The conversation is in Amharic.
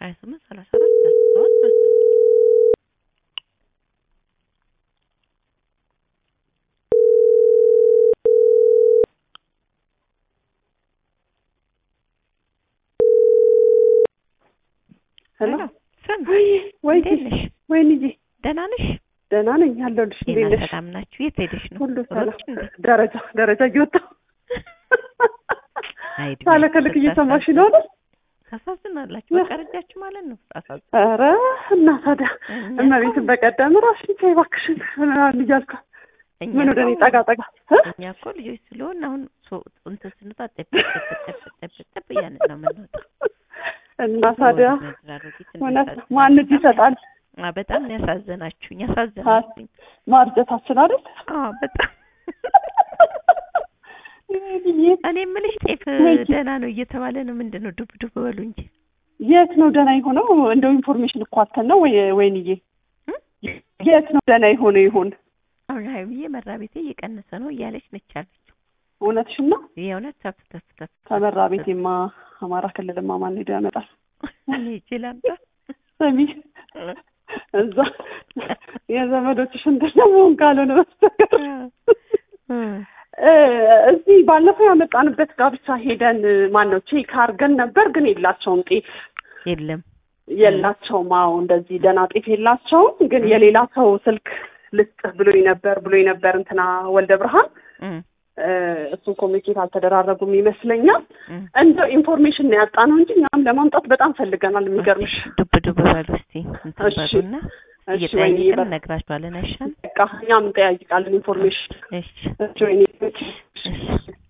ሀያ ስምንት ሰላሳ አራት ሰላሳ ሰባት መሰለኝ። ሄሎ ሄሎ፣ ስም ወይ ወይ እንዴት ነሽ? ወይንዬ ደህና ነሽ? ደህና ነኝ አለሁልሽ። እንዴት ጤና ነሽ? ሰላም ናችሁ? የት ሄደሽ ነው? ሁሉ ሰላም። ሮጥሽ እንዴ? ደረጃ ደረጃ እየወጣሁ አይ እድሜ ሳለከልክ እየሰማሽ ነው አይደል? ታሳዝናላችሁ። በቃ ረጃችሁ ማለት ነው። ታሳዝን ኧረ እና ታዲያ እመቤትን በቀደም እራስሽን ቻይ እባክሽን ምናምን እያልኩ ምን ወደ እኔ ጠጋ ጠጋ እ? እኛ እኮ ልጆች ስለሆን አሁን ሶ- እንትን ስንወጣ ጠብ ጠብ ጠብ ጠብ ጠብ እያልን ነው የምንወጣው። እና ታዲያ መድራሮጊት እውነት ነው። ማን እጅ ይሰጣል? አ በጣም ነው ያሳዘናችሁኝ፣ ያሳዘናችሁኝ። ማርጀታችን አይደል? አዎ በጣም ወይንዬ፣ እኔ የምልሽ ጤፍ ወይ ደህና ነው እየተባለ ነው። ምንድን ነው ዱብ ዱብ በሉ እንጂ የት ነው ደህና የሆነው? እንደው ኢንፎርሜሽን እኮ አተን ነው ወይ ወይንዬ? እ? የት ነው ደህና የሆነ ይሆን? አሁን ሀይሚዬ መራ ቤቴ እየቀነሰ ነው እያለች ነች ያለችው። እውነትሽን ነው። የእውነት ተፍ ተፍ ተፍ ከመራ ቤቴማ አማራ ክልልማ ማን ሄዶ ያመጣል? እኔ ይችላል ሰሚ እዛ የዘመዶችሽ እንትን መሆን ካልሆነ በስተቀር እ እዚህ ባለፈው ያመጣንበት ጋብቻ ሄደን ማን ነው ቼክ አድርገን ነበር፣ ግን የላቸውም ጤፍ የለም የላቸውም። አዎ እንደዚህ ደህና ጤፍ የላቸውም። ግን የሌላ ሰው ስልክ ልስጥህ ብሎኝ ነበር ብሎኝ ነበር እንትና ወልደ ብርሃን እም፣ እ እሱን ኮሚኒኬት አልተደራረጉም ይመስለኛል። እም። እንደው ኢንፎርሜሽን ነው ያጣ ነው እንጂ እኛም ለማምጣት በጣም ፈልገናል። የሚገርምሽ ዱብ ዱብ በሉ እስቲ እንትን እሺ። በሉና እሺ ወይኔ እየጠያየቅን በ- እነግራችኋለን። አይሻልም? በቃ እኛም እንጠያይቃለን ኢንፎርሜሽን እሺ እሺ ወይኔ እሺ